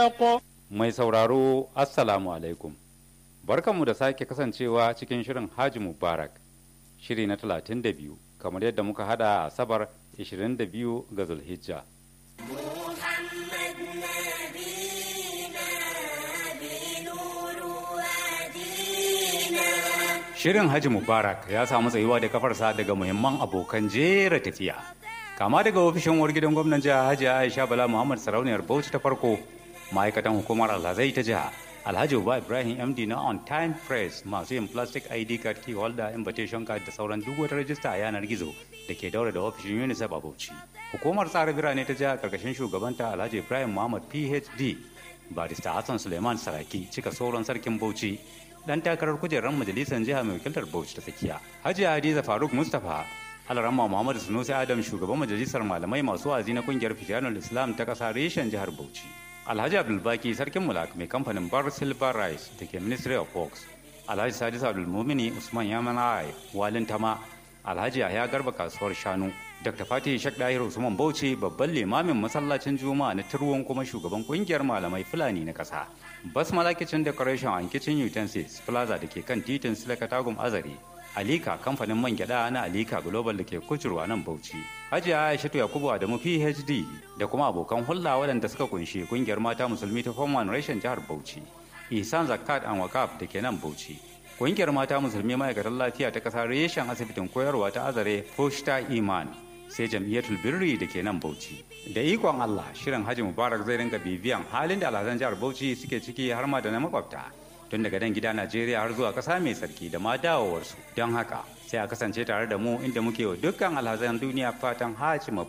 الحق Mai sauraro Assalamu alaikum. Barkanmu da sake kasancewa cikin shirin Haji Mubarak, shiri na 32, kamar yadda muka hada a Asabar 22 ga Zulhijja. محمد نبينا بنور وادينا Shirin Haji Mubarak ya samu tsayuwa da kafarsa daga muhimman abokan jera tafiya. Kama daga ofishin uwar gidan gwamnan jiha Hajji Aisha Bala Muhammad Sarauniyar Bauchi ta farko, ma'aikatan hukumar Alhazai ta jiha, Alhaji Uba Ibrahim MD na On Time Press masu yin plastic ID card key holder invitation card da sauran duk wata rajista a yanar gizo da ke daura da ofishin UNICEF a Bauchi. Hukumar tsara birane ta jiha karkashin shugabanta Alhaji Ibrahim Muhammad PhD, Barista Hassan Suleiman Saraki cika sauran sarkin Bauchi dan takarar kujerar majalisar jiha mai wakiltar Bauchi ta tsakiya. Hajiya Hadiza Faruk Mustapha Alarama Muhammadu Sunusi Adam shugaban majalisar malamai masu wazi na kungiyar Fijanul Islam ta kasa reshen jihar Bauchi. Alhaji Abdulbaki sarkin mulak mai kamfanin Bar Silver Rice da ke Ministry of Works. Alhaji Sadis Abdulmumini Usman Yamanai Walin Tama Alhaji Yahya Garba kasuwar shanu Dr. Fatih Shek Dahir Usman Bauchi babban limamin masallacin Juma'a na Turwon kuma shugaban kungiyar malamai Fulani na kasa. Basmala Kitchen Decoration and Kitchen Utensils Plaza da ke kan titin Silaka Tagum Azare. Alika kamfanin man gyada na Alika Global da ke kucurwa nan Bauchi. Hajiya Aishatu Yakubu Adamu PhD da kuma abokan hulɗa waɗanda suka kunshi kungiyar mata musulmi ta Form One Reshen jihar Bauchi. Ihsan Zakat and Wakaf da ke nan Bauchi. Kungiyar mata musulmi ma'aikatan lafiya ta ƙasa reshen asibitin koyarwa ta Azare Foshta Iman sai jam'iyyatul birri da ke nan Bauchi. Da ikon Allah shirin Haji Mubarak zai ringa bibiyan halin da alhazan jihar Bauchi suke ciki har ma da na makwabta. Tun daga dan gida Najeriya har zuwa ƙasa mai sarki da ma dawowarsu. Don haka sai a kasance tare da mu inda muke wa dukkan alhazan duniya fatan Haji